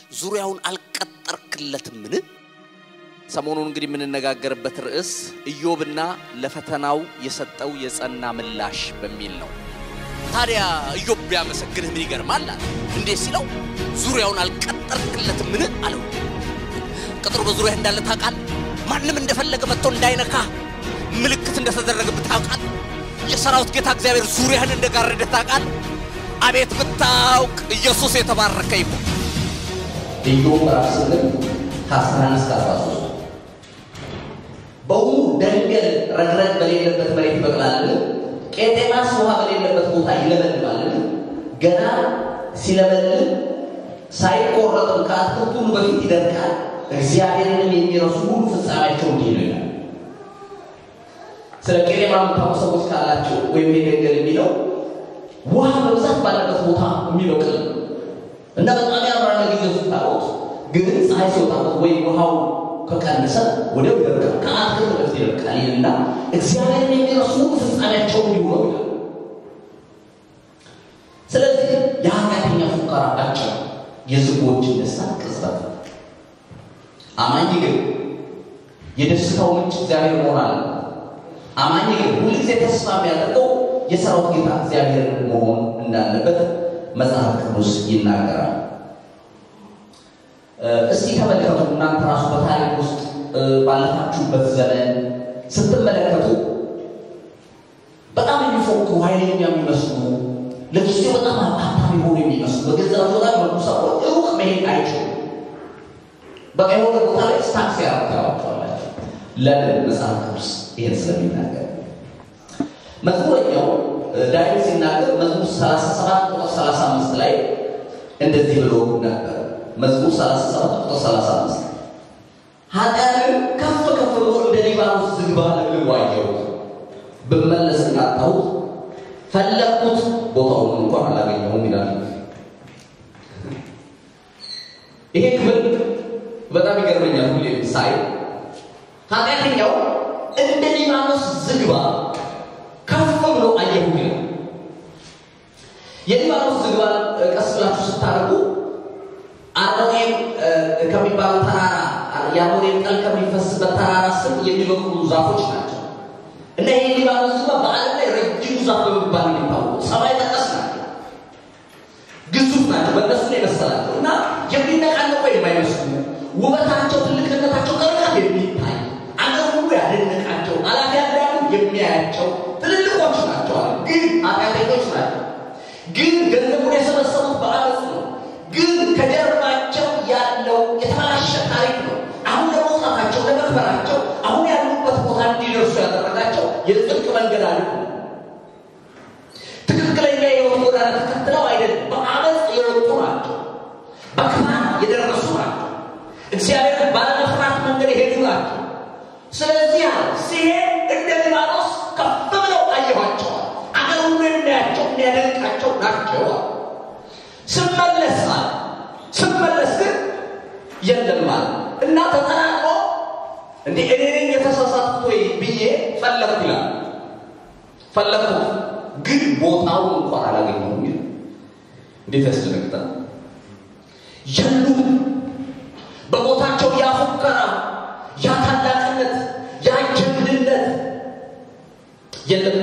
ዙሪያውን አልቀጠርክለትምን? ሰሞኑን እንግዲህ የምንነጋገርበት ርዕስ ኢዮብና ለፈተናው የሰጠው የጸና ምላሽ በሚል ነው። ታዲያ ኢዮብ ቢያመሰግንህ ምን ይገርማል? አለ። እንዴት ሲለው ዙሪያውን አልቀጠርክለትምን አለው። ቅጥሩ በዙሪያ እንዳለ ታውቃል። ማንም እንደፈለገ መጥቶ እንዳይነካ ምልክት እንደተደረገብህ ታውቃል። የሰራዊት ጌታ እግዚአብሔር ዙሪያህን እንደጋረደ ታውቃል። አቤት ብታውቅ ኢየሱስ የተባረከ ይሁን። ኢዮብ ምዕራፍ ስምንት ከአስራ አንድ እስከ አስራ ሶስት በውኑ ደንገል ረግረግ በሌለበት መሬት ይበቅላልን? ቄጤማስ ውሃ በሌለበት ቦታ ይለመልማልን? ገና ሲለመልም ሳይቆረጥም ከአትክልቱ ሁሉ በፊት ይደርቃል። እግዚአብሔርንም የሚረሱ ሁሉ ፍጻሜያቸው እንዲህ ነው ይላል። ስለ ቄጤማ የምታውቁ ሰዎች ካላቸው ወይም ደንገል የሚለው ውሃ በብዛት ባለበት ቦታ የሚበቅል ነው እና በጣም ያምራል ጊዜው ስታዩት፣ ግን ፀሐይ ሲወጣበት ወይም ውሃው ከቀነሰ ወዲያው ይደርቃል። ከአትክልት በፊት ይደርቃል ይልና እግዚአብሔርን የሚረሱ ፍጻሜያቸው እንዲሁ ነው ይላል። ስለዚህ የኃጢአተኛ ፉከራ አጭር፣ የዝጎችን ደስታ ቅጽበት ነው። አማኝ ግን የደስታው ምንጭ እግዚአብሔር መሆን አለ። አማኝ ግን ሁልጊዜ ተስፋ የሚያደርገው የሰራዊት ጌታ እግዚአብሔር መሆን እንዳለበት መጽሐፍ ቅዱስ ይናገራል። እስቲ ተመልከቱ። እናንተ ራሱ በታሪክ ውስጥ ባለፋችሁበት ዘመን ስትመለከቱ በጣም የሚፎክሩ ኃይለኛ የሚመስሉ ለጊዜው በጣም ሀብታም የሆኑ የሚመስሉ በገንዘባቸው በጣም የሆኑ ሰዎች ሩቅ መሄድ አይችሉም። በቃ የሆነ ቦታ ላይ ስታክስ ያረጋቸዋላቸው። ለምን? መጽሐፍ ቅዱስ ይሄን ስለሚናገር መዝሙረኛው ዳዊት ሲናገር መዝሙር 37 ቁጥር 35 ላይ እንደዚህ ብሎ ነበር። መዝሙር 37 ቁጥር 35 ኃጢአትን ከፍ ከፍ ብሎ እንደ ሊባኖስ ዝግባ ለምልሞ አየሁት፣ ብመለስ አጣሁት፣ ፈለግኩት፣ ቦታውን እንኳን አላገኘሁም ይላል። ይሄ ክፍል በጣም ይገርመኛል። ሁሌ ሳይ ኃጢአተኛው እንደ ሊባኖስ ዝግባ ከፍ ብሎ አየሁ ይላል። የሊባኖስ ዝግባ ቀስ ብላችሁ ስታደርጉ አርሞኔም ከሚባለው ተራራ የአርሞኔም ጠል ከሚፈስበት ተራራ ስር የሚበቅሉ ዛፎች ናቸው እና ይህ ሊባኖስ ዝግባ በዓለም ላይ ረጅሙ ዛፍ በመባል የሚታወቁ ሰማይ ጠቀስ ናቸው፣ ግዙፍ ናቸው። በእነሱ ነው የመሰላቸው እና የሚነቃነቁ የማይመስሉ ውበታቸው፣ ትልቅነታቸው ከርቀት የሚታይ አገር ሁሉ ያደነቃቸው አላፊ ያዳሉ የሚያያቸው ትልልቆች ናቸው። ግን ኃጢአተኞች ናቸው። ግን ገንዘቡን የሰበሰቡት በአመፅ ነው። ግን ከጀርባቸው ያለው የተበላሸ ታሪክ ነው። አሁን ለመውጣታቸው ለመክበራቸው፣ አሁን ያሉበት ቦታ እንዲደርሱ ያደረጋቸው የጽድቅ መንገድ አለ። ትክክለኛ የህይወት ጎዳና ተከትለው አይደለም፣ በአመፅ የወጡ ናቸው። በክፋት የደረሱ ናቸው። እግዚአብሔር ባለመፍራት መንገድ የሄዱ ናቸው። ስለዚህ ሲሄድ እንደ ሊባኖስ ከፍ ብለው አየኋቸዋል። አገር ሁሉ የሚያቸው የሚያደንቃቸው ናቸዋል። ስመለስ አለ ስመለስ ግን የለም አለ እና ተጠናቅቆ እንዴ እኔ ነኝ የተሳሳትኩት ወይ ብዬ ፈለግኩ ይላል። ፈለግኩት ግን ቦታውን እንኳን አላገኘሁም ይላል። እንዴት ያስደነግጣል! የሉም በቦታቸው ያ ፉከራ፣ ያ ታላቅነት፣ ያ ጀግንነት የለም።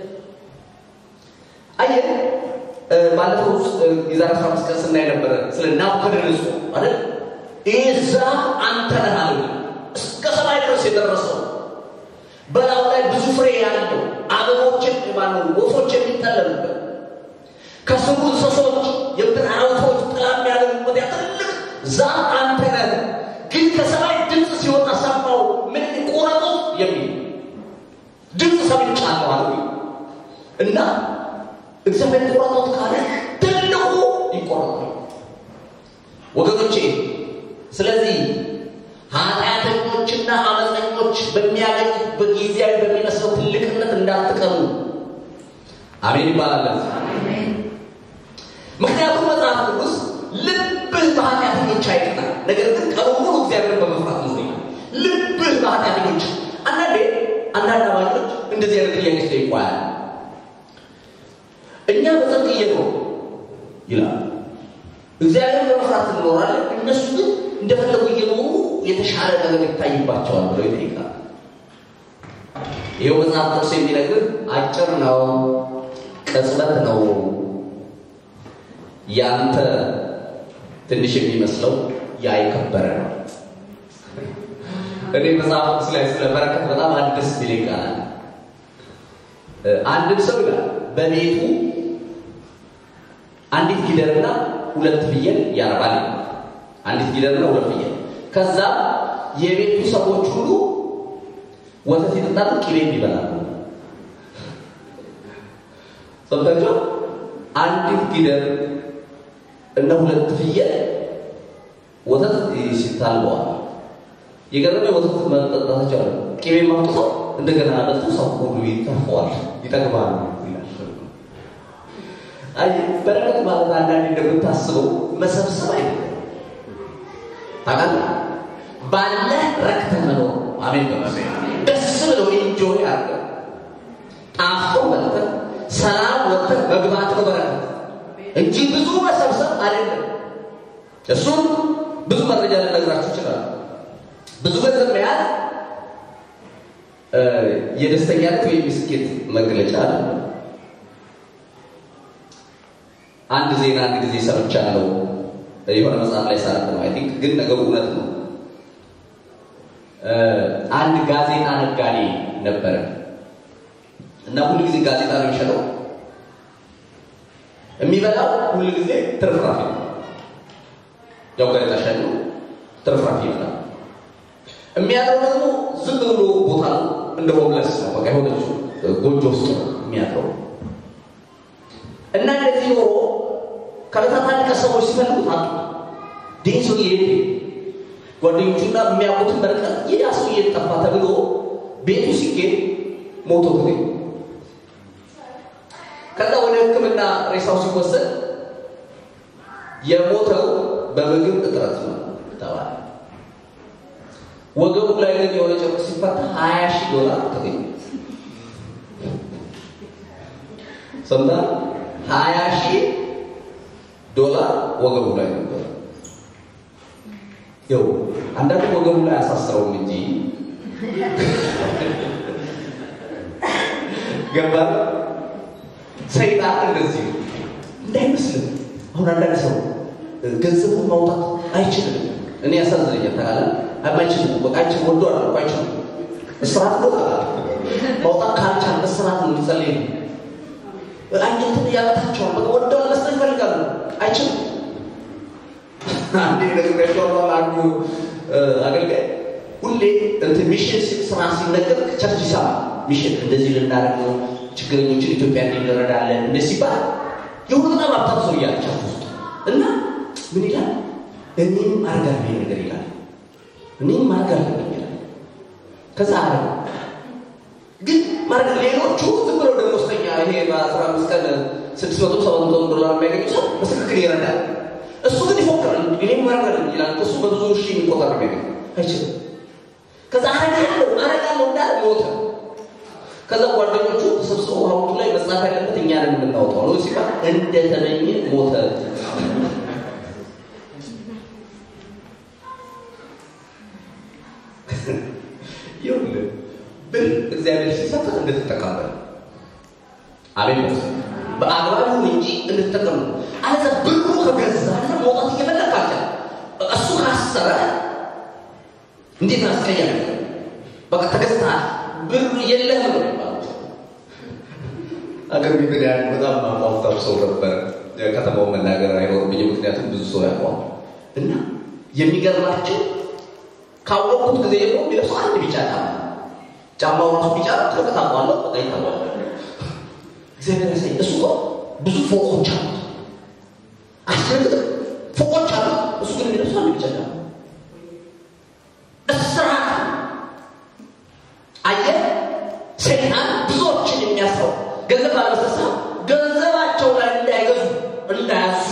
አየህ ባለፈው ውስጥ የዛሬ አስራ አምስት ቀን ስናይ ነበረ ስለ ናቡከደነጾር አይደል? ይህ ዛፍ አንተ ነህ አለ። እስከ ሰማይ ድረስ የደረሰው በላዩ ላይ ብዙ ፍሬ ያለው አበቦችን ማነው ወፎች የሚጠለሉበት ከስሩ እንስሶች የምድር አራዊቶች ጥላ የሚያደርጉበት ያ ትልቅ ዛፍ አንተ ነህ። ግን ከሰማይ ድምፅ ሲወጣ ሰማው ምን ቆረጡት የሚል ድምፅ ሰምቻለሁ አለ እና እግዚአብሔር ቆረጦት ካለ ትልቁ ይቆረጣል ወገኖቼ። ስለዚህ ኃጢአተኞችና አመፀኞች በሚያገኙት በጊዜያዊ በሚመስለው ትልቅነት እንዳትቀኑ። አሜን ይባላል። ምክንያቱም መጽሐፍ ቅዱስ ልብህ በኃጢአተኞች አይቀና፣ ነገር ግን ቀኑ ሙሉ እግዚአብሔርን በመፍራት ነው ይላል። ልብህ በኃጢአተኞች አንዳንዴ አንዳንድ አማኞች እንደዚህ አይነት ጥያቄ ይጠይቋል። እኛ በጽድቅ እየኖር ይላል እግዚአብሔር በመፍራት እንኖራለን። እነሱ ግን እንደፈለጉ እየኖሩ የተሻለ ነገር ይታይባቸዋል ብለው ይጠይቃል። ይኸው መጽሐፍ ቅዱስ የሚነግር አጭር ነው፣ ቅጽበት ነው። ያንተ ትንሽ የሚመስለው ያ የከበረ ነው። እኔ መጽሐፍ ቅዱስ ላይ ስለ በረከት በጣም አንድ ደስ የሚለኝ ቃል አለ። አንድም ሰው ይላል በቤቱ አንዲት ጊደርና ሁለት ፍየል ያረባል። አንዲት ጊደርና ሁለት ፍየል። ከዛ የቤቱ ሰዎች ሁሉ ወተት ይጠጣሉ፣ ቅቤም ይበላሉ። ሰምታችሁ? አንዲት ጊደር እና ሁለት ፍየል ወተት ሲታልበዋል። የገረመ ወተት መጠጣታቸው አለ። ቅቤ ማውጥተው እንደገና አጠጡ። ሰው ሁሉ ይተርፈዋል፣ ይጠግባሉ ይላል። አይ በረከት ማለት አንዳንዴ እንደምታስበው መሰብሰብ አይደለም። ታውቃለህ፣ ባለህ ረክተህ መኖር። አሜን በመሰ ደስ ብለው ኢንጆይ አድርገህ ጣፍጦ በልተህ ሰላም ወጥተህ መግባት ነው በረከት እንጂ ብዙ መሰብሰብ አይደለም። እሱም ብዙ መረጃ ልነግራችሁ ይችላል። ብዙ ገንዘብ መያዝ የደስተኛነት ወይም የስኬት መግለጫ አይደለም። አንድ ዜና አንድ ጊዜ ሰምቻለሁ። የሆነ መጽሐፍ ላይ ሳረፍ ነው። አይ ቲንክ ግን ነገሩ እውነት ነው። አንድ ጋዜጣ ነጋዴ ነበረ እና ሁሉ ጊዜ ጋዜጣ ነው የሚሸጠው። የሚበላው ሁሉ ጊዜ ትርፍራፊ ነው። ያው ጋዜጣ ሻጭ ነው፣ ትርፍራፊ ይበላል። የሚያድረው ደግሞ ዝም ብሎ ቦታ ነው፣ እንደ ሆምለስ ነው። በቃ የሆነች ጎጆ ውስጥ ነው የሚያድረው እና እንደዚህ ኖሮ ከዕለታት አንድ ቀን ሰዎች ሲፈልጉት አጡ። ይህ ሰውዬ የት ጓደኞቹና የሚያውቁትን በርቀት ይህ ያ ሰውዬ ጠፋ ተብሎ ቤቱ ሲገኝ ሞቶ ተገኘ። ከዛ ወደ ሕክምና ሬሳው ሲወሰድ የሞተው በምግብ እጥረት ነው ተባለ። ወገቡ ላይ ግን የሆነ ጨርቅ ሲፈታ ሀያ ሺህ ዶላር ተገኘ። ሰምታ ሀያ ሺህ ዶላር ወገቡ ላይ ነበር። ይው አንዳንድ ወገቡ ላይ አሳስረውም እንጂ ገባ ሰይጣን እንደዚህ እንዳይመስልም። አሁን አንዳንድ ሰው ገንዘቡን ማውጣት አይችልም። እኔ ያሳዝነኛል። ታቃለ አይችልም። በቃ አይችልም። ወዶ አለ አይችልም። እስራት ነው ማውጣት ካልቻል እስራት ነው የሚጸልይ ነው አንጀትን ያበታቸዋል። በቃ ወደው መስጠት ይፈልጋሉ። አይችልም። አንዴ ነግሬያቸዋለሁ። አንዱ አገልጋይ ሁሌ እንትን ሚሽን ስራ ሲነገር ቸርች ይሰማል። ሚሽን እንደዚህ ልናደርግ ነው፣ ችግረኞችን ኢትዮጵያ እንረዳለን እንደ ሲባል የሆነ በጣም ሀብታም ሰው እያለ ቸርች ውስጥ እና ምን ይላል? እኔም አርጋለሁ ይሄ ነገር ይላል። እኔም አርጋለሁ ይላል። ከዛ አረ ግን ማለት ሌሎቹ ዝም ብለው ደሞዝተኛ ይሄ በአስራ አምስት ቀን ስድስት መቶ ሰባት መቶ ዶላር የሚያገኙ ሰው በትክክል ይረዳል። እሱ ግን ይፎክራል። እኔም ማረጋል ይላል። እሱ በብዙ ሺህ የሚቆጠር የሚያገኝ አይችልም። ከዛ አረጋለሁ አረጋለሁ እንዳለ ሞተ። ከዛ ጓደኞቹ ተሰብስበው ሐውልቱ ላይ መጽሐፍ ያለበት እኛ ነን የምናወጣው ነው ሲባል እንደተመኘ ሞተ። ይኸውልህ ብር እግዚአብሔር ሲሰጥ እንድትጠቀምበት አቤት ነው። በአግባቡ እንጂ እንድትጠቀሙ አለዛ ብሩ ከገዛለ መውጣት እየፈለግ ካልቻለ እሱ ካሰረ እንዴት አስቀያሚ በቃ ተገዝተሃል ብር የለህም ነው የሚባለው። አገር ቤት ያለ በጣም ሀብታም ሰው ነበር። ከተማውን መናገር አይኖርብኝም፣ ምክንያቱም ብዙ ሰው ያውቀዋል። እና የሚገርማቸው ካወቁት ጊዜ ደግሞ የሚለብሰው አንድ ቢጫ ጫማ ጫማው ራሱ ቢጫ ትርቅ ታውቀዋለህ፣ በቃ ይታወቃል። እግዚአብሔር ያሳይ። እሱ እኮ ብዙ ፎቆች አሉት፣ አስረግጥ ፎቆች አሉት። እሱ ግን የሚለብሰው አንድ ቢጫ ጫማ እስራት አየህ፣ ሰይጣን ብዙዎችን የሚያስረው ገንዘብ ባለመሰሳ ገንዘባቸው ላይ እንዳይገዙ እንዳያዙ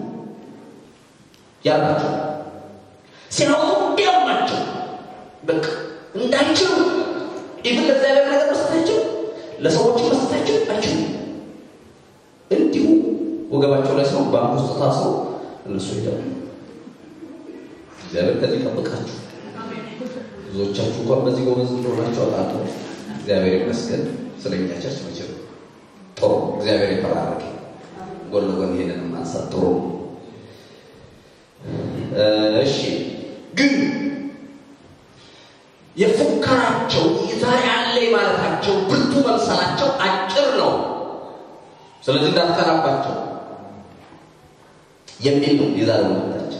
ያላቸው ሲያወጡ እንዲያማቸው በቃ እንዳይችሉ ኢቭን ለእግዚአብሔር ነገር መስጠታቸው ለሰዎች መስጠታቸው አይችሉም። እንዲሁ ወገባቸው ላይ ሰው ባንክ ውስጥ ታስሮ እነሱ ሄደው እግዚአብሔር ከዚህ ጠብቃችሁ ብዙዎቻችሁ እንኳን በዚህ ጎበዝ እንደሆናችሁ አውቃለሁ። እግዚአብሔር ይመስገን። ስለኛ ቸርች መቼም ጥሩ እግዚአብሔር የተባረከ ጎን ለጎን ይሄንን ማንሳት ጥሩ ነው። እሺ ግን የፉከራቸው ዛሬ አለ ማለታቸው ብርቱ መምሰላቸው አጭር ነው። ስለዚህ እንዳትቀናባቸው የሚል ነው የዛሬው መልእክታችን።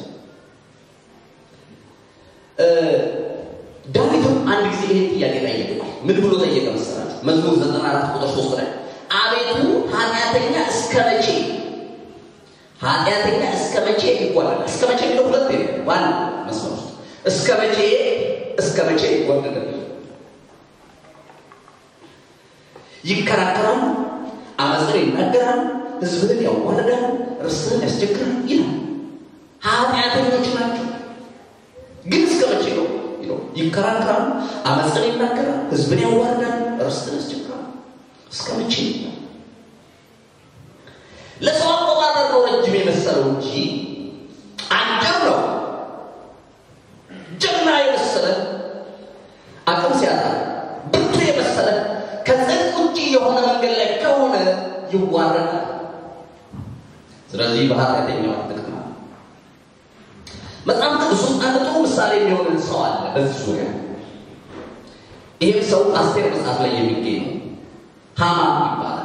ዳዊትም አንድ ጊዜ ይህን ጥያቄ ጠየቀዋል። ምን ብሎ ጠየቀ መሰላችሁ? መዝሙር 94 ቁጥር 3 ላይ አቤቱ ኃጢአተኛ እስከ መቼ ኃጢአተኛ እስከ መቼ ይጓደላል? እስከ መቼ የሚለው ሁለት ነው ዋና መስመር ውስጥ እስከ መቼ እስከ መቼ ይጓደላል? ይከራከራል፣ አመፅን ይናገራል፣ ህዝብህን ያዋርዳል፣ ርስትህን ያስቸግራል ይላል። ኃጢአተኞች ናቸው። ግን እስከ መቼ ነው? ይከራከራል፣ አመፅን ይናገራል፣ ህዝብን ያዋርዳል፣ ርስትን ያስቸግራል። እስከ መቼ ነው? ለሰው አቆጣጠር ነው ረጅም የመሰለው እንጂ አጭር ነው። ጀግና የመሰለ አቅም ሲያጣ ብርቱ የመሰለ ከጽድቅ ውጭ የሆነ መንገድ ላይ ከሆነ ይዋረዳል። ስለዚህ በኃጢአተኛው አትቅና። መጽሐፍ ቅዱስ ውስጥ አንድ ጥሩ ምሳሌ የሚሆንን ሰው አለ በዚህ ዙሪያ። ይህም ሰው አስቴር መጽሐፍ ላይ የሚገኝ ነው። ሃማ ይባላል።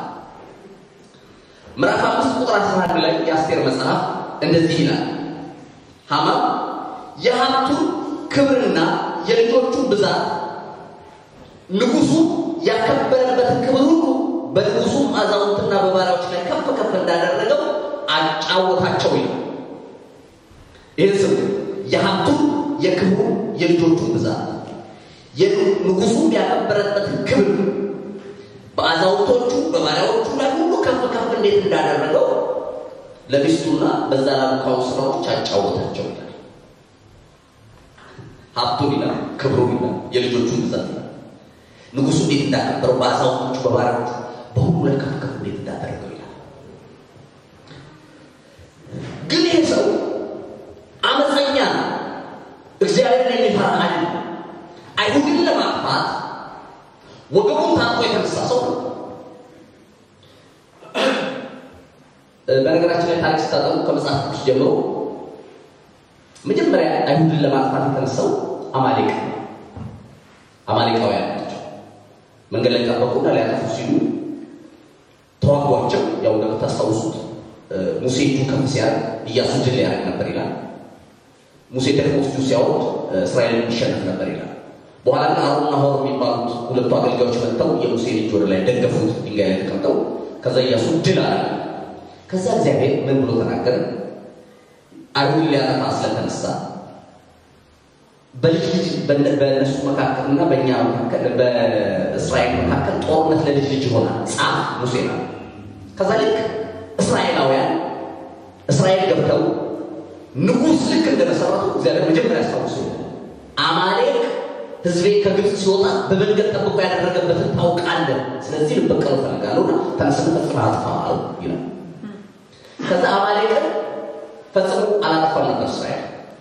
ምዕራፍ አምስት ቁጥር አስራ አንድ ላይ የአስቴር መጽሐፍ እንደዚህ ይላል። ሃማ የሀብቱን ክብርና የልጆቹን ብዛት ንጉሱ ያከበረበትን ክብር ሁሉ በንጉሱም አዛውንትና በባሪያዎች ላይ ከፍ ከፍ እንዳደረገው አጫወታቸው ይላል። ይህን ስም የሀብቱን የክብሩ የልጆቹን ብዛት ንጉሱም ያከበረበትን ክብር በአዛውንቶቹ በባሪያዎቹ ላይ ሁሉ ከፍ ከፍ እንዴት እንዳደረገው ለሚስቱና በዛ ላሉ ካውንስለሮች አጫወታቸው ይላል። ሀብቱን ይላል፣ ክብሩን ይላል፣ የልጆቹን ብዛት ይላል። ንጉሱ እንዴት እንዳከበረው በአዛውንቶቹ በባሪያዎቹ በሁሉ ላይ ከፍ ከፍ እንዴት እንዳደረገው ይላል። ግን ይህ ሰው አመፀኛ ነው። እግዚአብሔርን የሚፈራ አይደለም። አይሁድን ለማጥፋት ወገቡን ታጥቆ የተነሳ ሰው ነው። በነገራችን ላይ ታሪክ ስታጠኑ ከመጽሐፍ ቅዱስ ጀምሮ መጀመሪያ አይሁድን ለማጥፋት የተነሳው አማሌቅ አማሌቃውያን ናቸው። መንገድ ላይ ጠበቁና ሊያጠፉ ሲሉ ተዋጓቸው። ያው እንደምታስታውሱት ሙሴ እጁ ከፍ ሲያደርግ ኢያሱ ድል ያደርግ ነበር ይላል። ሙሴ ደግሞ እጁ ሲያወርድ እስራኤል ይሸነፍ ነበር ይላል። በኋላ ግን አሮንና ሆር የሚባሉት ሁለቱ አገልጋዮች መጥተው የሙሴ ልጅ ወደ ላይ ደገፉት፣ ድንጋይ ላይ ተቀምጠው። ከዛ ኢያሱ ድል አለ። ከዛ እግዚአብሔር ምን ብሎ ተናገረ? አይሁድን ሊያጠፋ ስለተነሳ በልጅ ልጅ በእነሱ መካከልና በእኛ መካከል በእስራኤል መካከል ጦርነት ለልጅ ልጅ ይሆናል ጻፍ ሙሴ ነው። ከዛ ልክ እስራኤላውያን እስራኤል ገብተው ንጉሥ ልክ እንደመሰረቱ እግዚአብሔር መጀመሪያ ያስታውሱ አማሌቅ ህዝቤ ከግብፅ ሲወጣ በመንገድ ጠብቆ ያደረገበትን ታውቃለህ። ስለዚህ ልበቀለው እፈልጋለሁ እና ተነስተ ፈጽመህ አጥፋ አሉ ይላል። ከዛ አማሌቅን ፈጽሞ አላጠፋም ነበር እስራኤል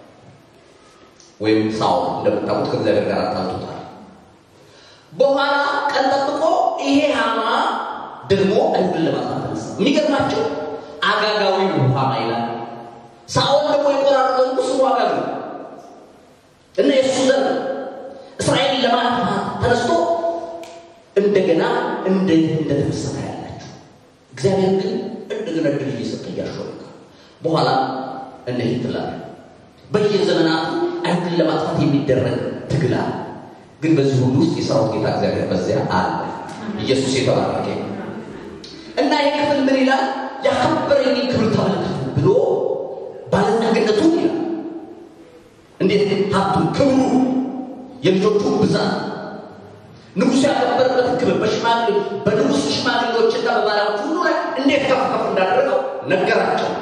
ወይም ሳኦል እንደምታውቁት ከእግዚአብሔር ጋር አጣልቶታል። በኋላ ቀን ጠብቆ ይሄ ሃማ ደግሞ አይሁድን ለማጥፋት ተነሳ። የሚገርማቸው አጋጋዊ ሃማ ይላል። ሳኦል ደግሞ የቆራረጠው ንጉሥ አጋጋዊ እና የእሱ ዘር እስራኤልን ለማጥፋት ተነስቶ እንደገና እንደ እንደተመሰተ ያላችሁ እግዚአብሔር ግን እንደገና ድል እየሰጠ እያሾለከ በኋላ እነ ሂትለር በየዘመናቱ አይሁድን ለማጥፋት የሚደረግ ትግል አለ። ግን በዚህ ሁሉ ውስጥ የሰራዊት ጌታ እግዚአብሔር በዚያ አለ። ኢየሱስ የተባረከ እና ይህ ክፍል ምን ይላል? ያከበረኝን ክብር ተመልከቱ ብሎ ባለጠግነቱን ይላል። እንዴት ሀብቱን፣ ክብሩ፣ የልጆቹ ብዛት ንጉሥ ያከበረበትን ክብር በሽማግሌ በንጉሥ ሽማግሌዎችና በባሪያዎች ሁሉ ላይ እንዴት ከፍ ከፍ እንዳደረገው ነገራቸው።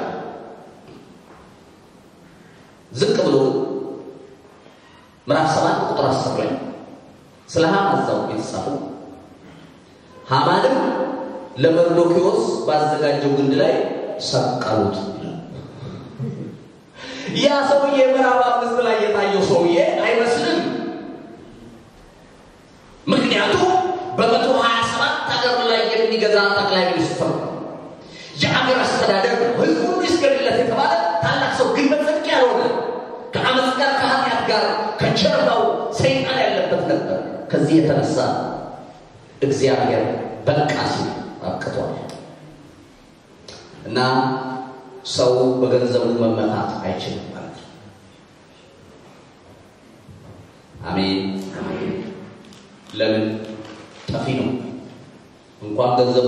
ዝቅ ብሎ ምዕራፍ ሰባት ቁጥር አስር ላይ ስለ ሃማ እዛው የተጻፈው ሃማንም ለመርዶኪዎስ ባዘጋጀው ግንድ ላይ ሰቀሉት። ያ ሰውዬ ምዕራፍ አምስት ላይ የታየው ሰውዬ አይመስልም። ምክንያቱም በመቶ ሀያ ሰባት ሀገር ላይ የሚገዛ ጠቅላይ ሚኒስትር ነው። የአገር አስተዳደር ነው። ህዝቡ ሁሉ ይስገድለት የተባለ ታላቅ ሰው ግን በጽድቅ ያልሆነ ከአመፅ ጋር ከኃጢአት ጋር ከጀርባው ሰይጣን ያለበት ነበር። ከዚህ የተነሳ እግዚአብሔር በቃ ሲል አብቅቷል እና ሰው በገንዘቡ መመካት አይችልም ማለት ነው። አሜን። ለምን ጠፊ ነው። እንኳን ገንዘቡ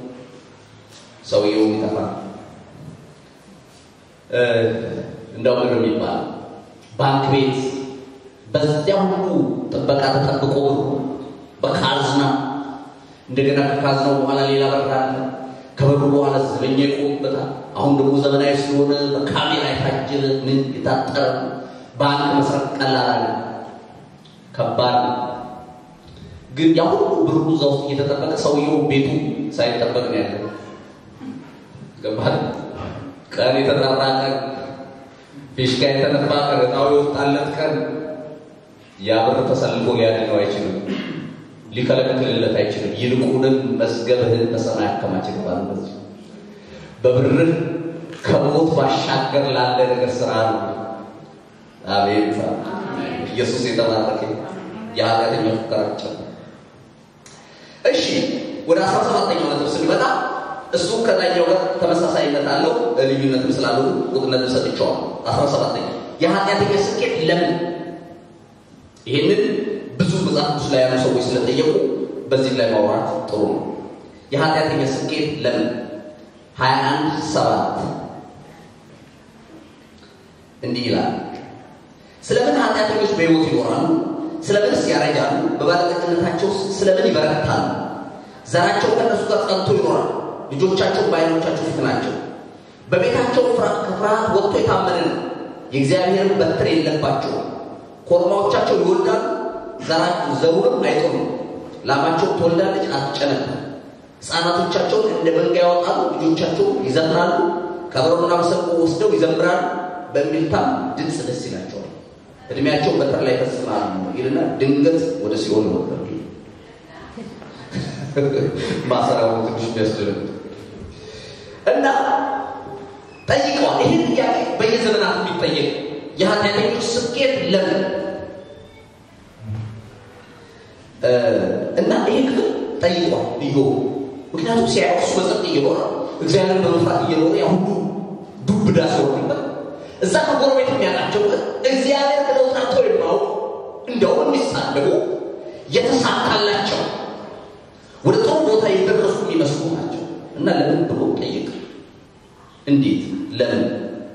ሰውየው ይጠፋል። እንደው ምን የሚባል ባንክ ቤት በዚያ ሁሉ ጥበቃ ተጠብቆ ብሩ በካዝና እንደገና ከካዝናው በኋላ ሌላ በር አለ። ከበሩ በኋላ ዘበኛ ይቆምበታል። አሁን ደግሞ ዘመናዊ ስለሆነ በካሜራ የታጀበ ምን የታጠረ ባንክ መስረቅ ቀላል አለ፣ ከባድ ነው። ግን ያ ሁሉ ብሩ እዛ ውስጥ እየተጠበቀ ሰውየው ቤቱ ሳይጠበቅ ነው ያለው። ገባል ቀን የተጠራ ቀን ፊሽካ የተነፋ ቀን እጣው የወጣለት ቀን ያ ብር ተሰልፎ ሊያድነው አይችልም፣ ሊከለክልለት አይችልም። ይልቁንም መዝገብህን በሰማይ አከማች ይባል። በዚህ በብርህ ከሞት ባሻገር ላለ ነገር ስራ ነው። አቤት ኢየሱስ የተባረከ የኃጢአተኛው ፍቅራቸው። እሺ ወደ አስራ ሰባተኛው ነጥብ ስንመጣ እሱ ከላይኛው ጋር ተመሳሳይነት አለው፣ ልዩነትም ስላለው ቁጥነትም ሰጥቼዋለሁ። አስራ ሰባተኛ የኃጢአተኛ ስኬት ለምን? ይህንን ብዙ መጽሐፍ ቅዱስ ላይ ያሉ ሰዎች ስለጠየቁ በዚህ ላይ ማውራት ጥሩ ነው። የኃጢአተኛ ስኬት ለምን? ሀያ አንድ ሰባት እንዲህ ይላል። ስለምን ኃጢአተኞች በሕይወት ይኖራሉ? ስለምንስ ያረጃሉ? በባለጠግነታቸው ስለምን ይበረታሉ? ዘራቸው ከእነሱ ጋር ጸንቶ ይኖራል። ልጆቻቸው በዓይኖቻቸው ፊት ናቸው። በቤታቸው ከፍርሃት ወጥቶ የታመነ ነው። የእግዚአብሔርን በትር የለባቸው። ኮርማዎቻቸው ይወልዳሉ፣ ዘሩንም አይጥሉም። ላማቸው ትወልዳለች፣ አትጨነቅም። ሕፃናቶቻቸውን እንደ መንጋ ያወጣሉ፣ ልጆቻቸውን ይዘምራሉ። ከበሮና መሰንቆ ወስደው ይዘምራሉ፣ በእምቢልታም ድምፅ ደስ ይላቸዋል። እድሜያቸው በትር ላይ ይፈጽማሉ ይልና ድንገት ወደ ሲኦል ይወርዳሉ። ማሰራው ትንሽ የሚያስደነግጥ እና ጠይቀዋል። ይህን ጥያቄ በየዘመናት የሚጠየቅ የኃጢአተኞች ስኬት ለምን እና ይህ ክፍል ጠይቋል ኢዮብ። ምክንያቱም ሲያየው እሱ በጽድቅ እየኖረ እግዚአብሔርን በመፍራት እየኖረ ያ ሁሉ ዱብዳ ሲሆንበት እዛ ከጎረቤት የሚያውቃቸው እግዚአብሔር ብለው ጠርተው የማያውቁ እንደውም የሚሳደቡ የተሳካላቸው ወደ ጥሩ ቦታ የደረሱ የሚመስሉ ናቸው እና ለምን ብሎ ጠይቅ። እንዴት? ለምን?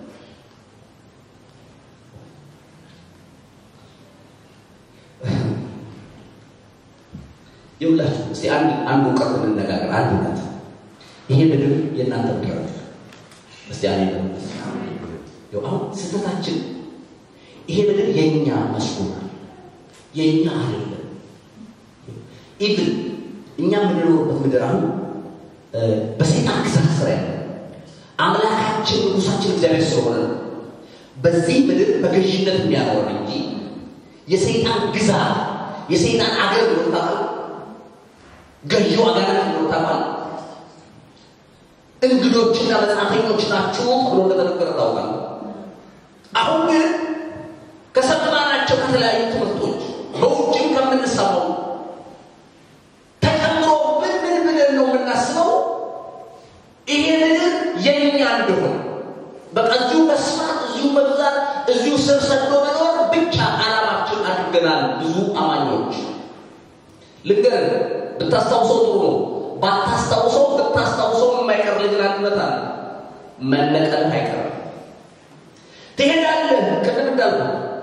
ይውላችሁ እስቲ አንድ አንድ እውቀት እንነጋገር። አንድ እውቀት ይሄ ምድር የእናንተ ምድር ነው። እስቲ አኔ ነው አሁን ስህተታችን ይሄ ምድር የእኛ መስሎናል፣ የእኛ አይደለም። ኢቭን እኛ የምንኖርበት ምድር አሁን በሰይጣን ግዛት ስራ ያለ አምላካችን ንጉሳችን እግዚአብሔር ስለሆነ በዚህ ምድር በገዥነት የሚያኖረን እንጂ የሰይጣን ግዛት የሰይጣን አገር ይወጣል። ገዢው አጋንንት ይወጣል። እንግዶችና መጻተኞች ናችሁ ተብሎ እንደተነገረ ታውቃል። አሁን ግን ከሰማናቸው ከተለያዩ ትምህርቶች በውጭም ከምንሰማው ተጨምሮ ምን ምን ብለን ነው የምናስበው? ይሄ ምድር የኛ እንደሆነ በቃ እዚሁ መስማት፣ እዚሁ መብዛት፣ እዚሁ ስር ሰዶ መኖር ብቻ ዓላማችን አድርገናል። ብዙ አማኞች ልንገር፣ ብታስታውሰው ጥሩ ነው። ባታስታውሰው ብታስታውሰው የማይቀር ልጅን አንድነት አለ። መነቀልህ አይቀርም። ትሄዳለህ። ቅድም እንዳልኩ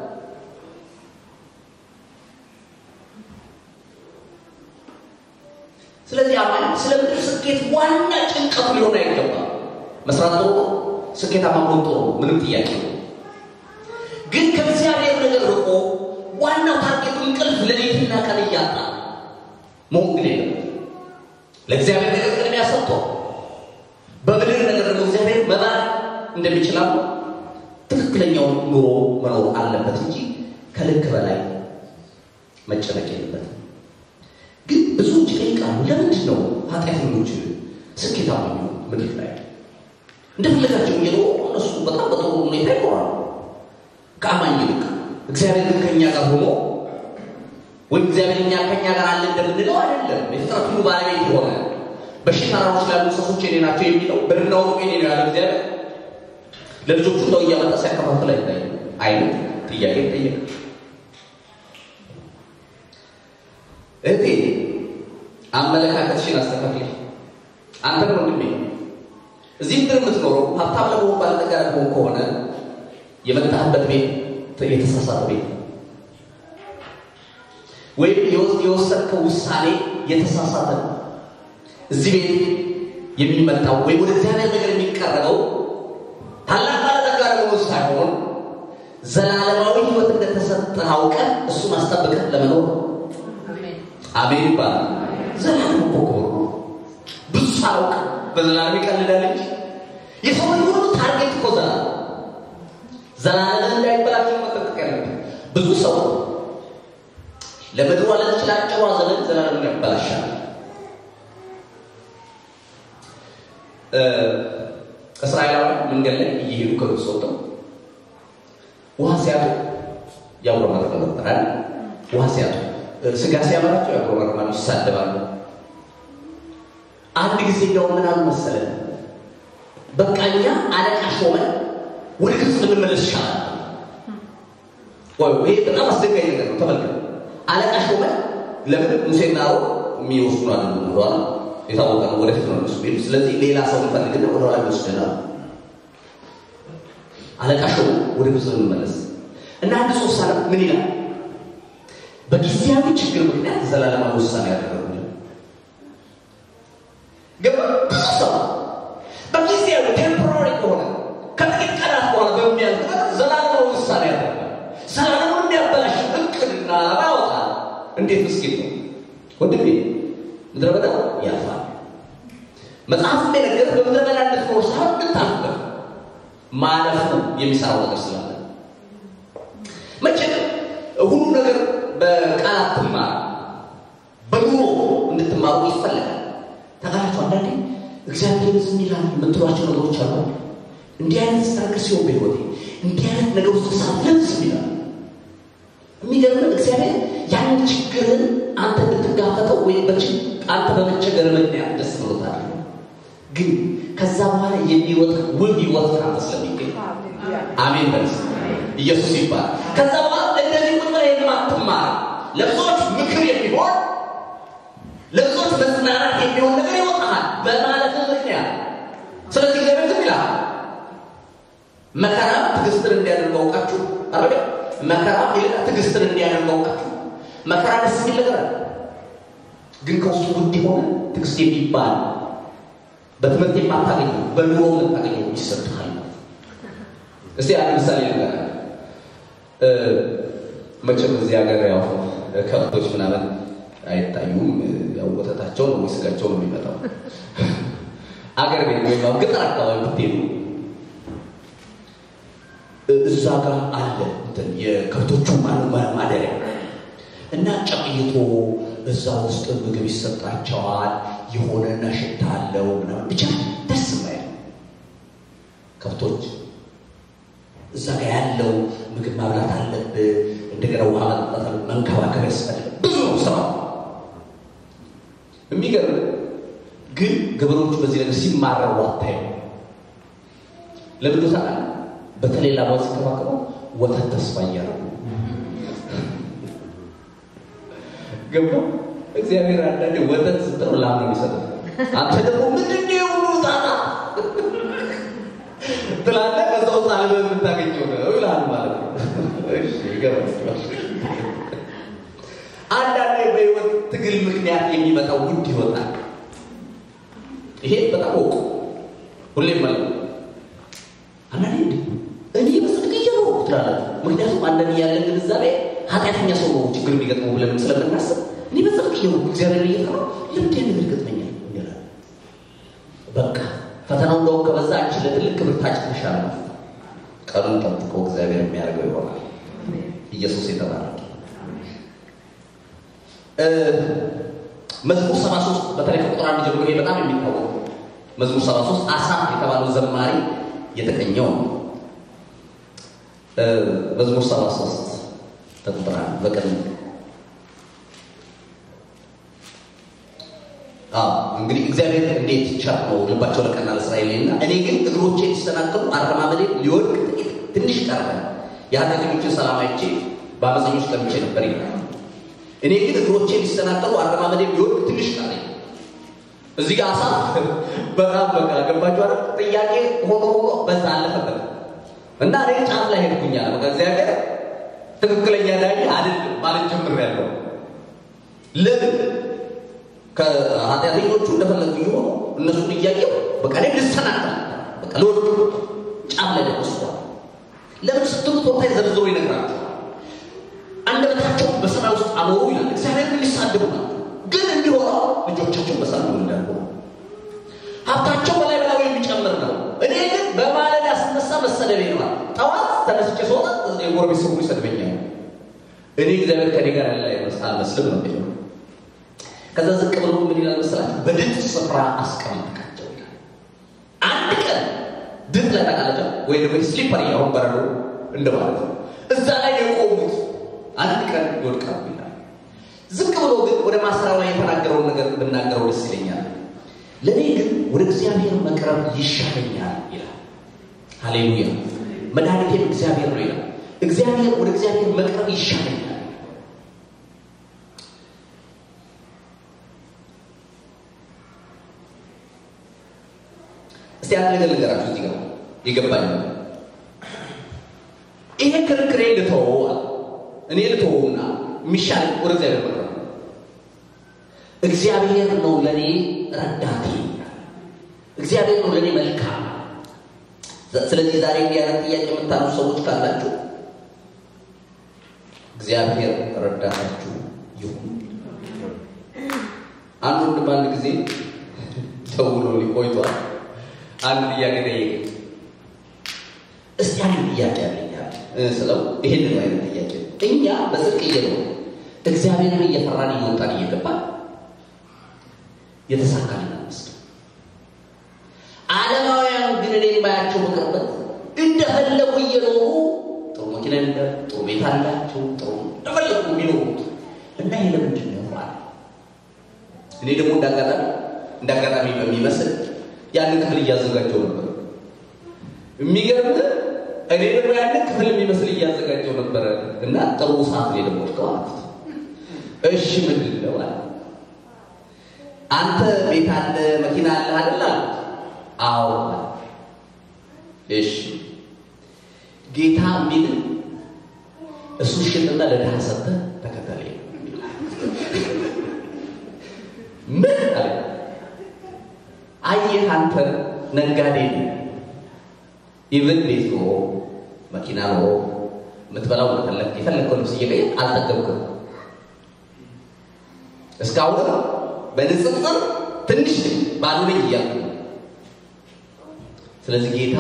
ስለዚህ አማኝ ስለ ምድር ስኬት ዋና ጭንቀቱ ሊሆን አይገባም። መስራት ጥሩ ነው፣ ስኬታማ መሆን ጥሩ ነው፣ ምንም ጥያቄ ነው። ግን ከእግዚአብሔር ነገር ርቆ ዋናው ታርጌቱ እንቅልፍ ሌሊትና ቀን እያጣ መሆን ግን የለም። ለእግዚአብሔር ነገር ቅድሚያ ሰጥቶ በምድር ነገር ደግሞ እግዚአብሔር መባል እንደሚችላሉ ትክክለኛውን ኑሮ መኖር አለበት እንጂ ከልክ በላይ መጨነቅ የለበትም። ግን ብዙዎች ይጠይቃሉ፣ ለምንድን ነው ኃጢአተኞች ስኬታማ የሚሆኑ ምድር ላይ እንደፈለጋቸው እየኖሩ እነሱ በጣም በጥሩ ሁኔታ ይኖራሉ ከአማኝ ይልቅ። እግዚአብሔር ግን ከእኛ ጋር ሆኖ ወይም እግዚአብሔር እኛ ከእኛ ጋር አለ እንደምንለው አይደለም። የፍጥረት ሁሉ ባለቤት የሆነ በሺህ ተራሮች ላሉ እንስሶች የኔ ናቸው የሚለው በድናው የኔ ነው ያለ እግዚአብሔር ለልጆቹ እንደው እያመጣ ሲያከፋፍል አይታይ አይነት ጥያቄ ጠየቅ። እህቴ አመለካከትሽን አስተካክል። አንተ ወንድሜ እዚህ ምድር የምትኖረው ሀብታም ለመሆን ባለጠጋ ለመሆን ከሆነ የመጣህበት ቤት የተሳሳተ ቤት ነው። ወይም የወሰድከው ውሳኔ የተሳሳተ ነው። እዚህ ቤት የሚመጣው ወይም ወደ እግዚአብሔር ነገር የሚቀረበው ታላቅ ባለጠጋ ለመሆን ሳይሆን ዘላለማዊ ሕይወት እንደተሰጠህ አውቀህ እሱን አስጠብቀህ ለመኖር አሜን ይባላል። ዘላለም እኮ ክቡር ነው። ብዙ ሳያውቅ በዘላለም ይቀልዳል እንጂ የሰው ልጅ ሁሉ ታርጌት እኮ ዘላለም ዘላለም እንዳይበላቸው መጠንቀቅ ያለብን ብዙ ሰው ለምድሯ ለተችላጨሯ ዘመን ዘላለምን ያበላሻል። እስራኤላውያን መንገድ ላይ እየሄዱ ከግብፅ ወጥተው ውሃ ሲያጡ ያጉረመርሙ ነበር አይደል? ውሃ ሲያጡ ስጋ ሲያበራቸው ያጉረመርማሉ፣ ይሳደባሉ። አንድ ጊዜ እንደው ምን አሉ መሰለን፣ በቃ እኛ አለቃ ሾመን ወደ ግብፅ ልንመለስ ይሻላል። ወይ ይሄ በጣም አስደንጋጭ ነገር ነው። ተመልከቱ፣ አለቃ ሾመን ለምን ሙሴና አሮን የሚወስዱ አይደሉም ብለዋል። የታወቀ ነው። ወደፊት ነው እነሱ ሄዱ። ስለዚህ ሌላ ሰው እንፈልግና ወደ ኋላ ይወስደናል። አለቃ ሾመን ወደ ግብፅ ልንመለስ እና አንድ ሶስት አለ ምን ይላል? በጊዜያዊ ችግር ምክንያት ዘላለማዊ ውሳኔ ያደረጉ ግን ብዙ ሰው በጊዜያዊ ቴምፖራሪ ከሆነ ከጥቂት ቀናት በኋላ በሚያልፍ ነገር ዘላለማዊ ውሳኔ ያደርጋል። ዘላለሙን እንዲያበላሽ እቅድና ዓላማ ያወጣል። እንዴት ምስኪን ነው ወንድሜ! ምድረ በዳ ያልፋል። መጽሐፍ እንደነገር በምድረ በዳ እንድትኖር ሳይሆን እንድታልፍበት ማለፉ የሚሰራው ነገር ስላለ መቼም ሁሉ ነገር በቃላት ትማር በኑሮ እንድትማሩ ይፈለጋል። ተቃላችሁ አንዳንዴ እግዚአብሔር ዝም ይላል የምትሏቸው ነገሮች አሉ። እንዲህ አይነት ነገር ሲሆን በሕይወቴ እንዲህ አይነት ነገር ውስጥ ሳት ለምን ዝም ይላል? የሚገርምን እግዚአብሔር ያንን ችግርን አንተ እንድትጋፈጠው ወይም አንተ በመቸገር ምክንያት ደስ ብሎታል። ግን ከዛ በኋላ የሚወጣ ውብ ሕይወት ከአንተ ስለሚገኝ አሜን በልስ ኢየሱስ ይባላል። ከዛ በኋላ እንደዚህ ቁጭ ብለህ የማትማር ለብዙዎች ምክር የሚሆን ለብዙዎች መጽናናት የሚሆን ነገር ይወጣሃል በማለት ምክንያት። ስለዚህ እግዚአብሔር ዝም ይላል። መከራ ትዕግስትን እንዲያደርግ አውቃችሁ አረገ መከራ ይልቅ ትዕግስትን እንዲያደርግ አውቃችሁ። መከራ ደስ የሚል ነገር አለ፣ ግን ከውስጡ ውድ የሆነ ትዕግስት የሚባል በትምህርት የማታገኘው በኑሮ የምታገኘው ይሰጥሃል። እስቲ አንድ ምሳሌ ነገር መቼም እዚህ ሀገር ያው ከብቶች ምናምን አይታዩም። ያው ወተታቸው ነው ወይ ስጋቸው ነው የሚመጣው። አገር ቤት ወይም ያው ገጠር አካባቢ ብትሄዱ እዛ ጋር አለ እንትን የከብቶቹ ማደሪያ እና ጨቅይቶ እዛ ውስጥ ምግብ ይሰጣቸዋል። የሆነ ሽታ አለው ምናምን ብቻ ደስ የማይል ከብቶች እዛ ጋር ያለው ምግብ ማብላት አለብህ። እንደገና ውሃ መጠጣት አለ፣ መንከባከብ ያስፈልግ ብዙ ነው ስራ። የሚገርም ግን ገበሬዎቹ በዚህ ነገር ሲማረሩ አታየው። ለምንድን ታውቃለህ? በተለይ ላባው ሲንከባከበው ወተት ተስፋ እያደረጉ ገባ። እግዚአብሔር አንዳንዴ ወተት ስትለው ላም ነው የሚሰጠው። አንተ ደግሞ ምንድን ነው የሁሉ ጣጣ ትላለህ። ከዛ ውስጥ አልበህ የምታገኘው ነው ይልሃል ማለት ነው። እሺ ይገባል። አንዳንዴ በህይወት ትግል ምክንያት የሚመጣው ውድ ይወጣል። ይሄ በጣም ወቁ ሁሌም ማለት ነው። አንዳንዴ እንዲ እኔ በጽድቅ እየኖርኩ ትላላችሁ። ምክንያቱም አንዳንድ ያለን ግንዛቤ ኃጢአተኛ ሰው ነው ችግር የሚገጥመው ብለን ስለምናስብ እኔ በጽድቅ እየኖርኩ እግዚአብሔር እየፈራ ለምንድን ነገር ይገጥመኛል ይላል። በቃ ፈተናው እንደውም ከበዛ አንቺ ለትልቅ ክብር ታጭተሻል ማለት ነው። ቀኑን ጠብቆ እግዚአብሔር የሚያደርገው ይሆናል። ኢየሱስ የተባረከ መዝሙር 73 በተለይ ከቁጥር አንድ ጀምሮ ይሄ በጣም የሚታወቅ መዝሙር 73 አሳፍ የተባለው ዘማሪ የተቀኘው ነው። መዝሙር 73 ከቁጥር አንድ በቀን እንግዲህ እግዚአብሔር እንዴት ቸር ነው ልባቸው ለቀና ለእስራኤል እና እኔ ግን እግሮቼ ሊሰናከሉ አረማመዴ ሊወድቅ ጥቂት ትንሽ ቀረ የኃጢአተኞችን ሰላም አይቼ በአመፀኞች ቀምቼ ነበር ይላል። እኔ ግን እግሮቼ ሊሰናከሉ አረማመዴ ሊወድቅ ትንሽ ቀረ። እዚህ ጋር አሳ በጣም በቃ ገባችሁ አይደል? ጥያቄ ሆኖ ሆኖ በዛ አለፈበት እና እኔ ጫፍ ላይ ሄድኩኛል። በቃ እግዚአብሔር ትክክለኛ ዳኝ አይደለም ማለት ጀምሬያለሁ። ለምን ከኃጢአተኞቹ እንደፈለጉ የሆኑ እነሱን እያየው በቃ ላይ ልሰናከል በቃ ለወድቁ ጫፍ ላይ ደርሷል። ለምን ስትሉ ቦታ ዘርዝሮ ይነግራቸዋል። አንደበታቸውን በሰማይ ውስጥ አኖሩ ይላል። እግዚአብሔርን ሊሳደቡ ነው፣ ግን እንዲሆነው ልጆቻቸው በሰላም ይወልዳሉ። ሀብታቸው በላይ በላዩ የሚጨምር ነው። እኔ ግን በማለዳ ስነሳ መሰደቤ ነዋል። ጠዋት ተነስቼ ስወጣ የጎረቤት ሰው ይሰድበኛል። እኔ እግዚአብሔር ከኔ ጋር ያለ አልመስልም ነው የሚለው ከዛ ዝቅ ብሎ ምን ይላል መሰላችሁ? በድጥ ስፍራ አስቀምጥካቸው ይላል። አንድ ቀን ድጥ ላይ ተቃለጫ ወይ ደግሞ ስሊፐር አሁን በረዶ እንደማለት ነው። እዛ ላይ የቆሙት አንድ ቀን ይወድቃሉ ይላል። ዝቅ ብሎ ግን ወደ ማሰራው ላይ የተናገረውን ነገር ብናገረው ደስ ይለኛል። ለእኔ ግን ወደ እግዚአብሔር መቅረብ ይሻለኛል ይላል። ሃሌሉያ! መድኃኒቴም እግዚአብሔር ነው ይላል። እግዚአብሔር ወደ እግዚአብሔር መቅረብ ይሻለኛል እስቲ አንድ ነገር ልንገራችሁ እዚህ ጋር የገባኝ ይሄ ክርክሬ ልተወው እኔ ልተወውና የሚሻል ወደ እግዚአብሔር መቅረብ ነው። እግዚአብሔር ነው ለእኔ ረዳቴ፣ እግዚአብሔር ነው ለእኔ መልካም። ስለዚህ ዛሬ እንዲህ አይነት ጥያቄ የምታሉ ሰዎች ካላችሁ እግዚአብሔር ረዳታችሁ ይሁን። አንድ ወንድም አንድ ጊዜ ደውሎ ሊቆይቷል አንድ ጥያቄ ጠየቀኝ። እስቲ አንድ ጥያቄ አለኛል ስለው ይሄንን አይነት ጥያቄ እኛ በጽድቅ እየኖር እግዚአብሔርን እየፈራን እየወጣን እየገባን የተሳካልን አንመስል። ዓለማውያን ግን እኔ የማያቸው በቅርበት እንደፈለጉ እየኖሩ ጥሩ መኪና እንደ ጥሩ ቤት አላቸው ጥሩ እንደፈለጉ የሚኖሩት እና ይሄ ለምንድን ነው አለ። እኔ ደግሞ እንዳጋጣሚ እንዳጋጣሚ በሚመስል ያንን ክፍል እያዘጋጀው ነበር። የሚገርም እኔ ደግሞ ያንን ክፍል የሚመስል እያዘጋጀው ነበረ እና ጥሩ ሰዓት ላይ ደግሞ ወድቀው አልኩት። እሺ ምንድን ነው አለ። አንተ ቤት አለ መኪና አለ አይደል አልኩት። አዎ። እሺ ጌታ የሚል እሱ ሽጥና ለድሃ ሰጥተህ ተከተለኝ። ምን አለ አየህ አንተ ነጋዴ ነህ። ኢቭን ቤት ኖሮ መኪና ኖሮ የምትበላው የፈለግከው ልብስ እየቀየር አልጠገብክም። እስካሁን በንጽጽር ትንሽ ባዶ ነኝ እያልኩ ስለዚህ ጌታ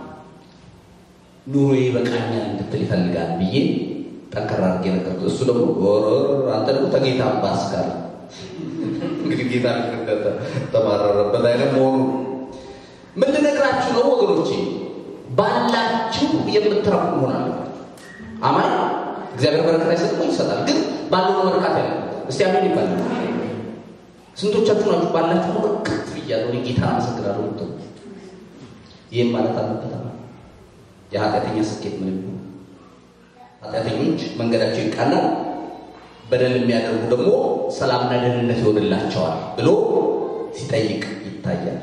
ኑሮ ይበቃኛል እንድትል ይፈልጋል ብዬ ጠንከራ አድርጌ ነገርኩት። እሱ ደግሞ አንተ ደግሞ ተጌታ ባስካል እንግዲህ ጌታ ተማረረበት አይነት መሆኑ ምን ልነግራችሁ ነው ወገኖቼ? ባላችሁ የምትረፉ መሆን አለባችሁ። አማኝ እግዚአብሔር በረከት አይሰጥም ይሰጣል፣ ግን ባለው መርካት ያለ እስቲ አሜን ይባላል። ስንቶቻችሁ ናችሁ ባላችሁ ነገር ከፍ እያለሁ እኔ ጌታ አመሰግናለሁ ምትሉ? ይህም ማለት አለበት የኃጢአተኛ ስኬት ምንም ነው። ኃጢአተኞች መንገዳቸው ይቃናል፣ በደል የሚያደርጉ ደግሞ ሰላምና ደህንነት ይሆንላቸዋል ብሎ ሲጠይቅ ይታያል።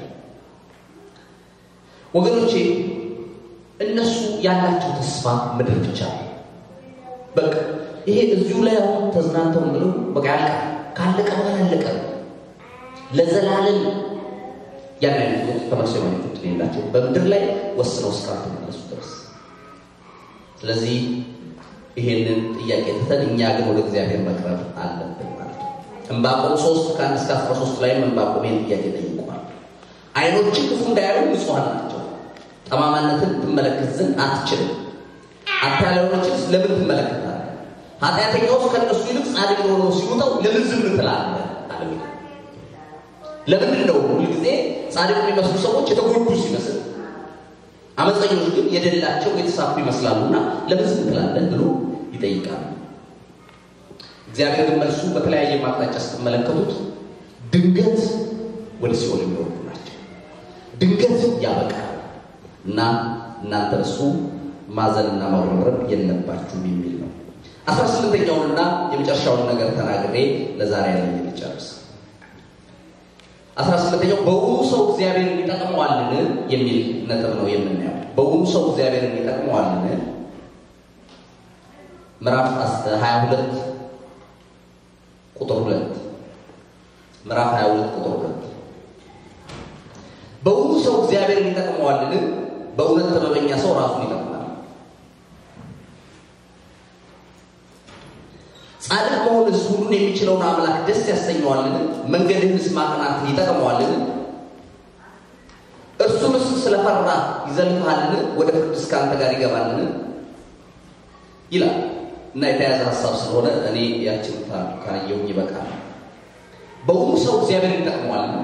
ወገኖቼ እነሱ ያላቸው ተስፋ ምድር ብቻ ነው። በቃ ይሄ እዚሁ ላይ አሁን ተዝናንተው ብለው በቃ ያልቃ ካለቀ በኋላ ያለቀ ለዘላለም ያን አይነት ህይወት ተመልሶ የማግኘት የላቸው በምድር ላይ ወስነው እስካልተመለሱ ድረስ። ስለዚህ ይሄንን ጥያቄ ትተን እኛ ግን ወደ እግዚአብሔር መቅረብ አለብን ማለት ነው። ዕንባቆም ሶስት ከአንድ እስከ አስራ ሶስት ላይም ዕንባቆም ይህን ጥያቄ ጠይቋል። አይኖች ክፉ እንዳያዩ ንጹሐን ናቸው፣ ጠማማነትን ትመለከት ዘንድ አትችልም። አታላዮችን ለምን ትመለከታለህ? ኃጢአተኛውስ ከእነሱ ይልቅ ጻድቅ የሆነው ሲውጠው ለምን ዝም ትላለህ? አለ። ለምንድን ነው ሁልጊዜ ጻድቅ የሚመስሉ ሰዎች የተጎዱ ሲመስል፣ አመፀኞች ግን የደላቸው የተሳፉ ይመስላሉና ለምን ዝም ትላለህ ብሎ ይጠይቃል። እግዚአብሔር ግን መልሱ በተለያየ ማቅጣጫ ስትመለከቱት ድንገት ወደ ሲኦል የሚወርዱ ናቸው። ድንገት ያበቃል እና እናንተ እሱ ማዘንና ማጉረምረም የለባችሁም የሚል ነው። አስራ ስምንተኛውንና የመጨረሻውን ነገር ተናግሬ ለዛሬ ያለ ልጨርስ። አስራ ስምንተኛው በውኑ ሰው እግዚአብሔርን ይጠቅመዋልን የሚል ነጥብ ነው የምናየው። በውኑ ሰው እግዚአብሔርን ይጠቅመዋልን? ምዕራፍ 22 ቁጥር 2 ምዕራፍ 22 ቁጥር 2 በውኑ ሰው እግዚአብሔርን ይጠቅመዋልን? በእውነት ጥበበኛ ሰው ራሱን ይጠቅማል። ጻድቅ መሆንስ ሁሉን የሚችለውን አምላክ ደስ ያሰኘዋልን? መንገድህንስ ማቅናት ይጠቅመዋልን? እርሱንስ ስለፈራ ይዘልፍሃልን? ወደ ፍርድስ ከአንተ ጋር ይገባልን? ይላል እና የተያዘ ሀሳብ ስለሆነ እኔ ያችን ካየሁኝ ይበቃል። በውኑ ሰው እግዚአብሔር ይጠቅመዋልን?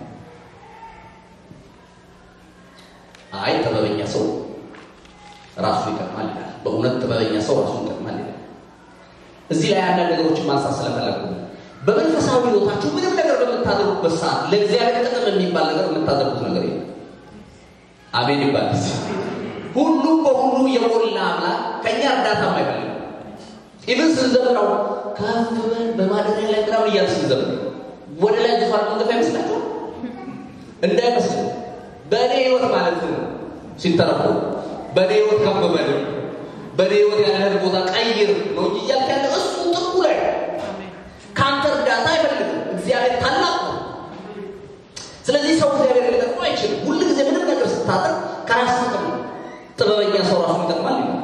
አይ ጥበበኛ ሰው ራሱ ይጠቅማል ይላል። በእውነት ጥበበኛ ሰው ራሱን ይጠቅማል ይላል። እዚህ ላይ አንዳንድ ነገሮችን ማንሳት ስለፈለጉ በመንፈሳዊ ሕይወታችሁ ምንም ነገር በምታደርጉበት ሰዓት ለእግዚአብሔር ጥቅም የሚባል ነገር የምታደርጉት ነገር የለም። አሜን ይባል። ሁሉም በሁሉ የሞላ አምላክ ከእኛ እርዳታ አይፈልግም። ኢብን ስንዘምረው ከፍ በል በማደሪያ ላይ ምናምን እያል ስንዘምር ወደ ላይ ዙፋን መንገፍ አይመስላችኋል? እንዳይመስል በእኔ ህይወት ማለት ነው ሲተረጎም በእኔ ህይወት ከፍ በል በእኔ ህይወት ያለህን ቦታ ቀይር ነው እንጂ እያልክ ያለ እሱ ጥቁ ላይ ከአንተ እርዳታ አይፈልግም። እግዚአብሔር ታላቅ ነው። ስለዚህ ሰው እግዚአብሔር ሊጠቅሙ አይችልም። ሁል ጊዜ ምንም ነገር ስታጠር ከራስ ጥቅም ነው። ጥበበኛ ሰው ራሱን ይጠቅማል ይላል።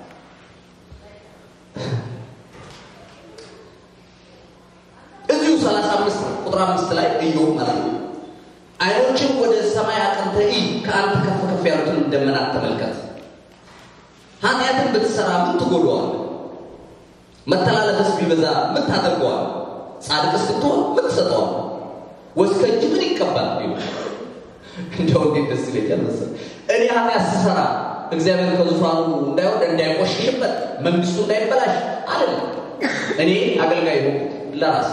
እዚሁ ሰላሳ አምስት ቁጥር አምስት ላይ ኢዮብ ማለት ነው አይኖችን ወደ ሰማይ አቅንተህ እይ፣ ከአንተ ከፍ ከፍ ያሉትን ደመናት ተመልከት። ኃጢአትን ብትሰራ ምን ትጎዳዋል? መተላለፍስ ቢበዛ ምን ታደርገዋል? ጻድቅስ ብትሆን ምን ትሰጠዋል? ወይስ ከእጅ ምን ይቀባል? እንደው እንዴት ደስ ይለኛል መሰለህ እኔ ኃጢአት ስሰራ እግዚአብሔር ከዙፋኑ እንዳይወርድ እንዳይቆሽሽበት መንግስቱ እንዳይበላሽ አይደለም። እኔ አገልጋይ ነው ለራሴ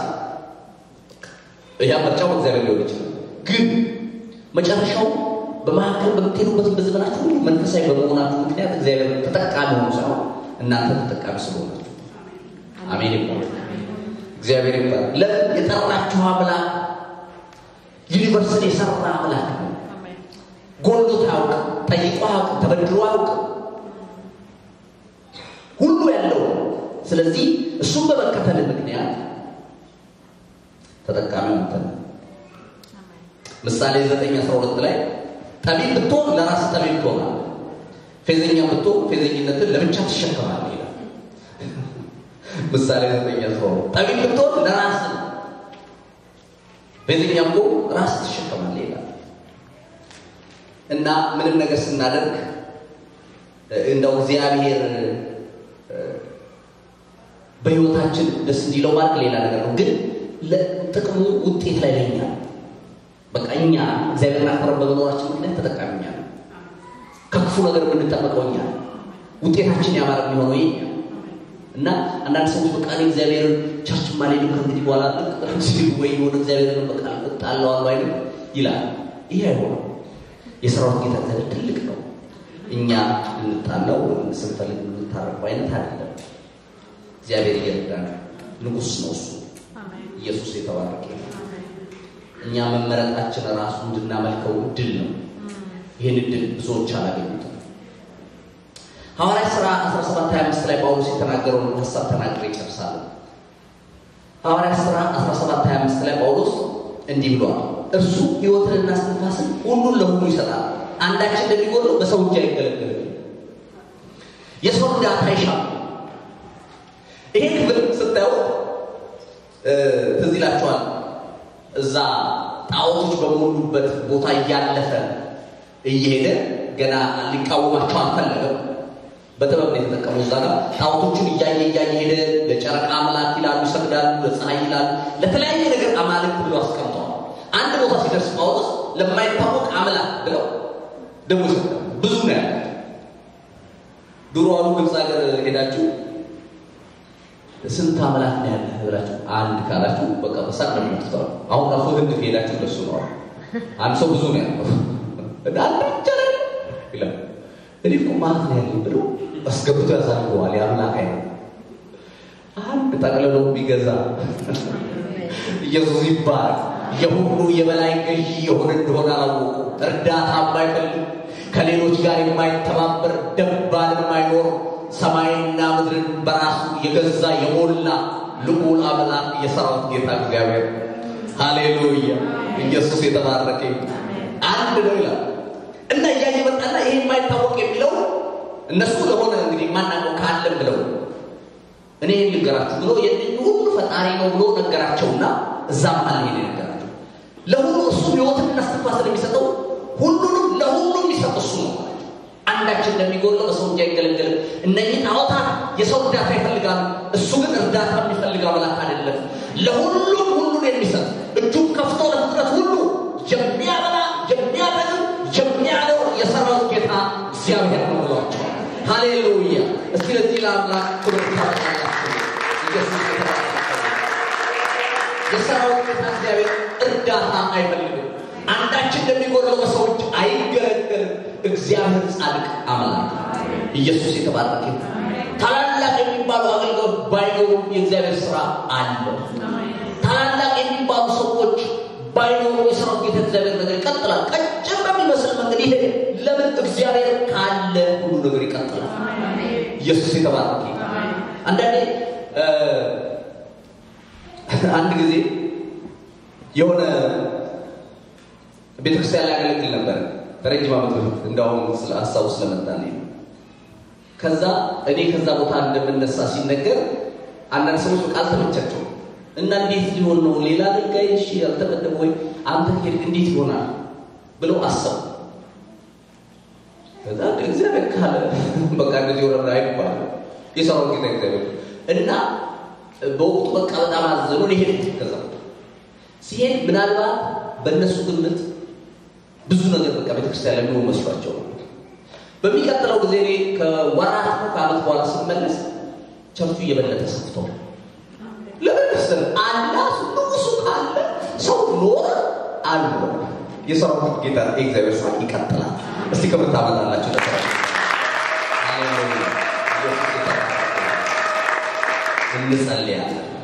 ያ ምርጫው እግዚአብሔር ሊሆን ይችላል። ግን መጨረሻው በመካከል በምትሄዱበት በዘመናችሁ ሁሉ መንፈሳዊ በመሆናችሁ ምክንያት እግዚአብሔር ተጠቃሚ ሆኑ ሳይሆን እናንተ ተጠቃሚ ስለሆናችሁ አሜን ይባላል። እግዚአብሔር ይባላል። ለምን የጠራችሁ አምላክ ዩኒቨርስን የሰራ አምላክ ነው። ጎሎት አያውቅም፣ ጠይቆ አያውቅም፣ ተበድሮ አያውቅም። ሁሉ ያለው ስለዚህ እሱም በመከተል ምክንያት ተጠቃሚ አንተ ነህ። ምሳሌ 9:12 ላይ ጠቢብ ብትሆን ለራስ ጠቢብ ትሆናለህ፣ ፌዘኛ ብትሆን ፌዘኝነትን ለብቻ ትሸከማለህ ይላል። ምሳሌ 9:12 ጠቢብ ብትሆን ለራስ ፌዘኛ እኮ ራስ ትሸከማለህ ይላል። እና ምንም ነገር ስናደርግ እንደው እግዚአብሔር በህይወታችን ደስ እንዲለው ማለት ሌላ ነገር ነው። ግን ጥቅሙ ውጤት ላይ ለኛ በቃ እኛ እግዚአብሔርን አክብረን በመኖራችን ምክንያት ተጠቃሚ እኛ ነው። ከክፉ ነገር የምንጠበቀው እኛ ነው። ውጤታችን ያማረ የሚሆነው የኛ እና አንዳንድ ሰዎች በቃ እኔ እግዚአብሔርን ቸርች ማልሄድም ከእንግዲህ በኋላ ሲሉ ወይ የሆነ እግዚአብሔርን በቃ ጣለዋሉ አይነት ይላል። ይሄ አይሆንም። የሰራዊት ጌታ እግዚአብሔር ትልቅ ነው። እኛ ልንጣለው ስንፈልግ የምንታረቀው አይነት አይደለም። እግዚአብሔር እየረዳን ንጉሥ ነው እሱ። ኢየሱስ የተባረከ እኛ መመረጣችን ራሱ እንድናመልከው እድል ነው። ይህን እድል ብዙዎች አላገኙትም። ሐዋርያ ሥራ 1725 ላይ ጳውሎስ የተናገረውን ሀሳብ ተናግሬ ይጨርሳለሁ። ሐዋርያ ሥራ 1725 ላይ ጳውሎስ እንዲህ ብሏል። እርሱ ሕይወትንና እስትንፋስን ሁሉን ለሁሉ ይሰጣል። አንዳችን እንደሚጎድለው በሰው እጅ አይገለገልም። የሰው እርዳታ ይሻል። ይሄ ክፍል ስታዩት ትዝ ይላችኋል። እዛ ጣዖቶች በሞሉበት ቦታ እያለፈ እየሄደ ገና ሊቃወማቸው አልፈለገም። በጥበብ ነው የተጠቀሙ። እዛ ጋር ጣዖቶቹን እያየ እያየ ሄደ። ለጨረቃ አምላክ ይላሉ፣ ይሰግዳሉ፣ ለፀሐይ ይላሉ፣ ለተለያየ ነገር አማልክት ብሎ አስቀምጠዋል። አንድ ቦታ ሲደርስ ጳውሎስ ለማይታወቅ አምላክ ብለው ደግሞ ይሰግዳሉ። ብዙ ነው ያለ ድሮ አሉ ግብፅ ሀገር ሄዳችሁ ስንት አምላክ ነው ያለ ብላችሁ አንድ ካላችሁ በቃ በሳቅ ነው የምትተዋል። አሁን ራሱ ህንድ ከሄዳችሁ እንደሱ ነው። አንድ ሰው ብዙ ነው ያለው አንድ ብቻ ነው ይላል። እኔ እኮ ማለት ነው ያለኝ ብሎ አስገብቶ ያሳልፈዋል። የአምላክ አይነት አንድ ጠቅልሎ ቢገዛ ኢየሱስ ይባላል። የሁሉ የበላይ ገዢ የሆነ እንደሆነ አላወቁ። እርዳታ የማይፈልግ ከሌሎች ጋር የማይተባበር ደባል የማይኖር ሰማይና ምድርን በራሱ የገዛ የሞላ ልዑል አምላክ የሰራዊት ጌታ እግዚአብሔር ሃሌሉያ! ኢየሱስ የተባረከ አንድ ነው ይላል እና እያየ መጣና ይሄ የማይታወቅ የሚለው እነሱ ለሆነ እንግዲህ የማናውቀው ካለም ብለው እኔ ልንገራችሁ ብሎ የእነኝህ ሁሉ ፈጣሪ ነው ብሎ ነገራቸውና እዛም አለ ሄደ ነገራቸው። ለሁሉ እሱ ሕይወትን እስትንፋስን የሚሰጠው ሁሉንም ለሁሉ የሚሰጥ እሱ ነው። አንዳችን እንደሚጎለው በሰው እጅ አይገለገልም። እነኚህ ጣዖታት የሰው እርዳታ ይፈልጋሉ። እሱ ግን እርዳታ የሚፈልግ አምላክ አይደለም። ለሁሉም ሁሉን የሚሰጥ እጁን ከፍቶ ለፍጥረት ሁሉ የሚያበላ የሚያጠግብ የሚያኖር የሰራዊት ጌታ እግዚአብሔር ነው ብሏቸው። ሃሌሉያ! እስቲ ለዚህ ለአምላክ ክብር ታበቃላችሁ። ኢየሱስ የሰራዊት ጌታ እግዚአብሔር እርዳታ አይፈልግም። አንዳችን እንደሚጎድለው በሰዎች አይገለገልም። እግዚአብሔር ጻድቅ አምላክ ኢየሱስ የተባረከ ታላላቅ የሚባሉ አገልግሎት ባይኖሩም የእግዚአብሔር ስራ አለ። ታላላቅ የሚባሉ ሰዎች ባይኖሩ የሰራዊት ጌታ እግዚአብሔር ነገር ይቀጥላል። ቀጭን በሚመስል መንገድ ይሄ ለምን እግዚአብሔር ካለ ሁሉ ነገር ይቀጥላል። ኢየሱስ የተባረከ አንዳንዴ አንድ ጊዜ የሆነ ቤተክርስቲያን ላይ ያገለግል ነበር ከረጅም ዓመት በፊት እንዳሁም ስለ ሀሳቡ ስለመጣልኝ ነው። ከዛ እኔ ከዛ ቦታ እንደምነሳ ሲነገር አንዳንድ ሰዎች በቃ አልተመቻቸውም እና እንዴት ሊሆን ነው ሌላ አገልጋይ እሺ ያልተመደበ ወይ አንተ ሄድክ እንዴት ይሆናል ብለው አሰቡ። ከዛ እግዚአብሔር ካለ በቃ እንደዚህ ወረዳ አይባል የሰራው ጌታ እግዚአብሔር እና በወቅቱ በቃ በጣም አዘኑ። እኔ ሄድኩ። ከዛ ሲሄድ ምናልባት በእነሱ ግምት ብዙ ነገር በቃ ቤተክርስቲያን ላይ የሚሆን መስሏቸው ነው። በሚቀጥለው ጊዜ እኔ ከወራት ነው ከዓመት በኋላ ስመለስ ቸርቹ እየበለጠ ሰፍተው ለምን መሰለህ አላ ንጉሱ ካለ ሰው ኖረ አለ የሰራዊት ጌታ የእግዚአብሔር ስራ ይቀጥላል። እስቲ ክብር ታመጣላችሁ ለስራ እንጸልያለን።